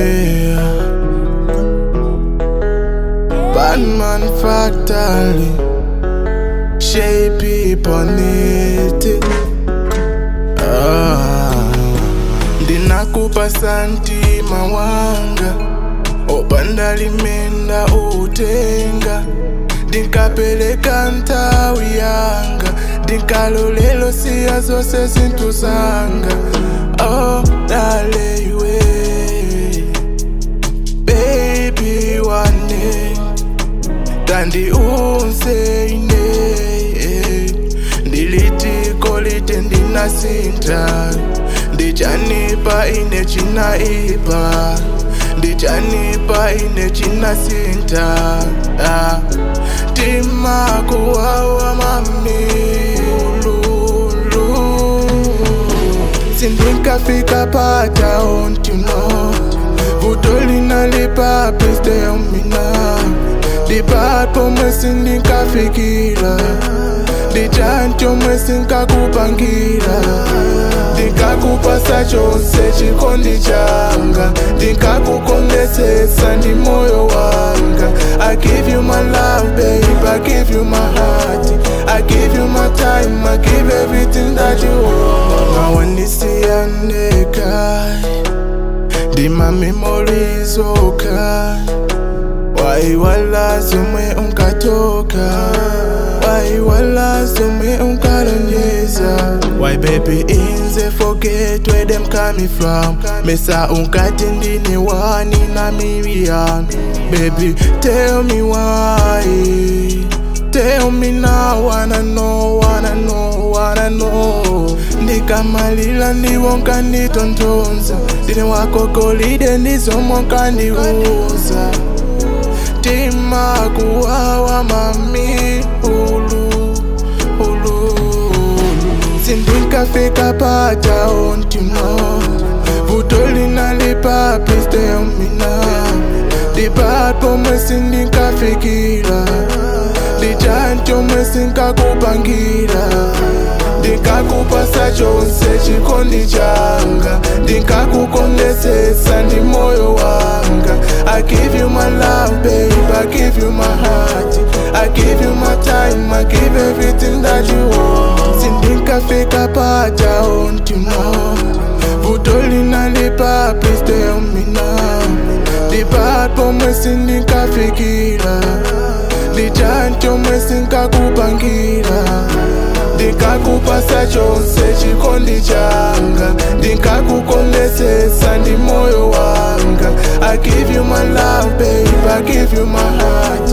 Batman Factory Shape Bonete ah. Ndinakupa santima wanga opanda limenda utenga ndinkapeleka nthawi yanga ndinkalolelo siya zonse zinthu zanga oh dale iwe baby wane tandiunze ine ndilitiko lite ndinasinta ndichanipa ine chinaipa ndichanipa ine chinasinta ah. timakuwawa mamilulu sindinkafika pata on you know vutolinalipa pisteomina dipat pomwe sindinkafikira dichantomwe sinkakupangira ndikakupasa chonse chikondi changa ndikakukondetsetsa ndi moyo wanga i give you my love babe i give you my heart i give you my time i give everything that you want nawanisiyaneka ndima memories oka waiwala zomwe unkatoka waiwala zomwe unkalonjeza why baby inze forget where them coming from mesa unkati ndine wani na million baby tell me why Tell me now, wanna know, wanna know, wanna know ndikamalila ndiwo nkanditontonza ndine wako golide ndizomwe nkandiuza timakuwawa mami ulu ulu sindinkafika pata ontimo vutolinalipa pisteomina dipat pomwe sindinkafikira ndichantomwe sinkakupangira ndikakupasa chonse chikondi changa ndikakukondetsetsa ndi moyo wanga i give you my love babe i give you my heart i give you my time i give everything that you want sindinkafika pata on you know vutolinalipa pisteomina dipat pomwe sindinkafikira ndichantomwe sinkakupangira ndikakupasa chonse chikondi changa ndikakukondetsetsa ndi moyo wanga i give you my love babe i give you my heart